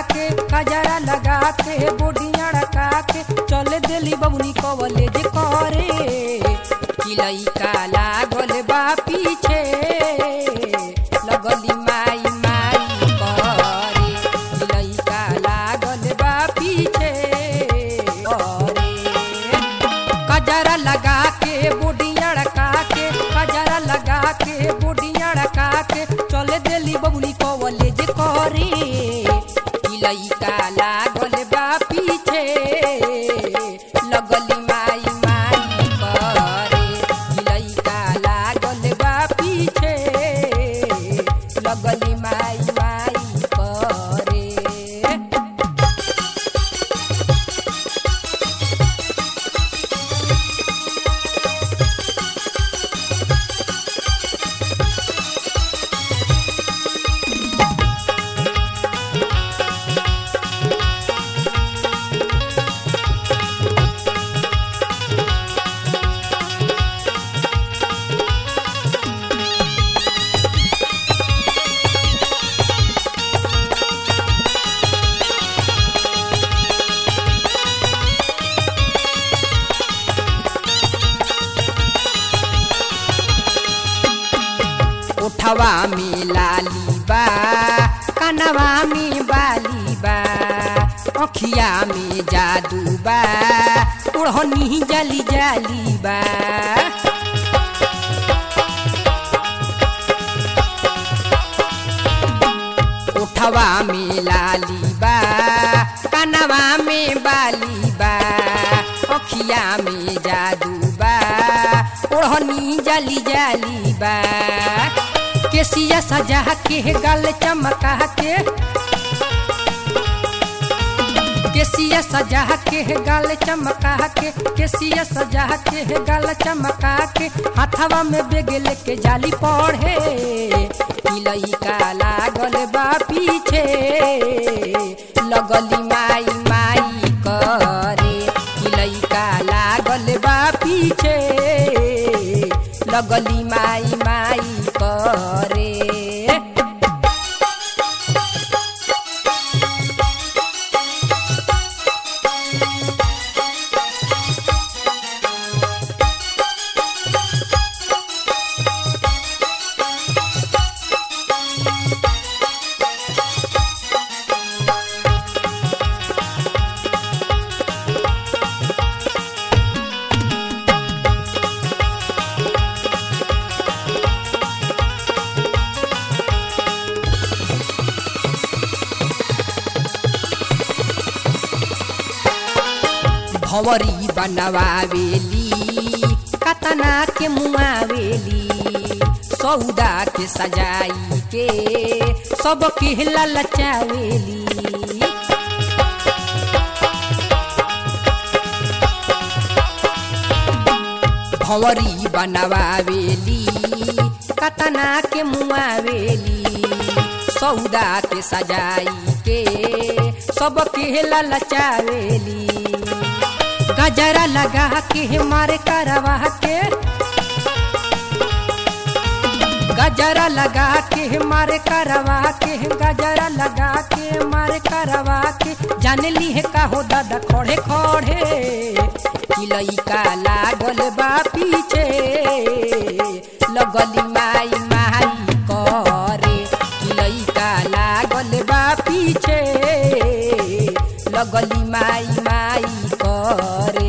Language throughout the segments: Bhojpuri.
के कजरा लगा के बोडिया रखा के चले दिली बबुनी कॉलेज करे किलई का लागल बा पीछे लगली माई माई करे किलई का लागल बा पीछे करे कजरा लगा के बोडिया रखा के कजरा लगा के बोडिया रखा के चले दिली बबुनी कॉलेज करे किलई का लागल बा पीछे लगली माई माई करे किलई का लागल बा पीछे लगली माई माई करे ओठवा में लाली बा कनवा में बाली बा अखिया में जादू बा ओढ़नी जली जाली बा ओठवा में लाली बा कनवा में बाली बा अखिया में जादू बा ओढ़नी जली जाली बा केसिया सजा के गल चमका के केसिया सजा के गल चमका के केसिया सजा के गल चमका के हाथवा में बेग लेके जाली पढ़े किलई का लागल बा पीछे लगली माई माई करे किलई का लागल बा पीछे लगली माई माई करे भवरी बनवावेली कतना के मुआवेली सौदा के सजाई के सब के ललचावेली भंवरी बनवावेली कतना के मुआवेली सौदा के सजाई के सब के ललचावेली गजरा लगा के मारे करवा के गजरा लगा के मारे करवा के गजरा लगा के मारे करवा के जान ली है का हो दादा खड़े खड़े किलई का लागल बा पीछे लगली माई माई करे किलई का लागल बा पीछे लगली माई माई करे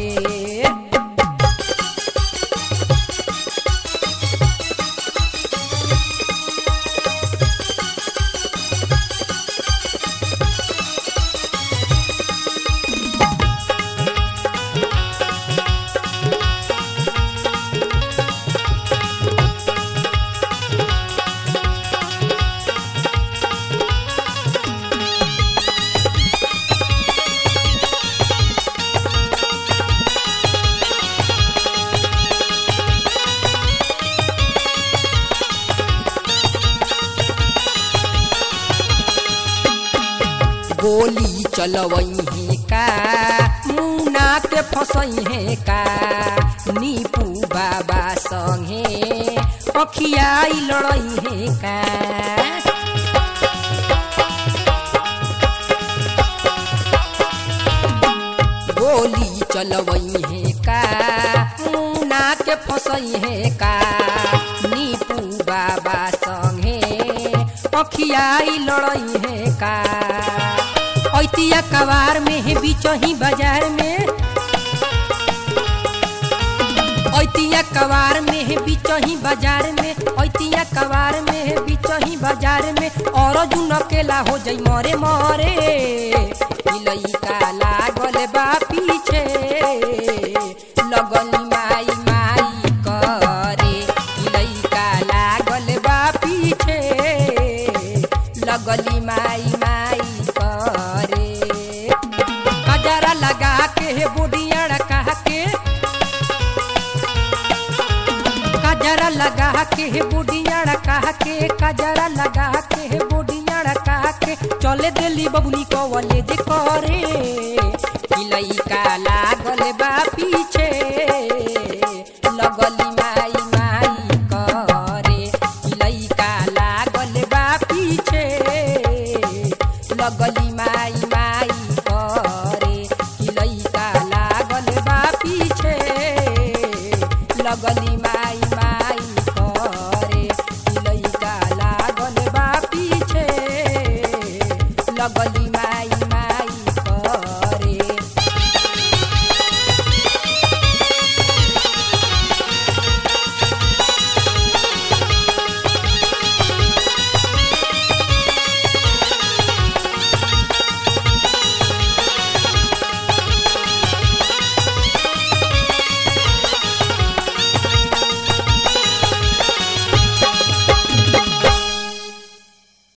गोली चलवही का मुना के फसही का नीपू बाबा संगे अखियाई लड़ई का गोली चलवई है का मुना के फसई है का नीपू बाबा संगे अखियाई लड़ई है का ऐतिया कवार में है बीचही बाजार में ऐतिया कवार में है बीचही बाजार में ऐतिया कवार में है बीचही बाजार में और जुन अकेला हो जाई मरे मरे लइका लागल बा पीछे लगली माई माई करे लइका लागल बा पीछे लगली माई माई करे कजरा लगा के बुढ़िया कहा के कजरा लगा के बुढ़िया कहा के कजरा लगा के बुढ़िया कहा के चले दिली बबुनी को वाले जे करे लइका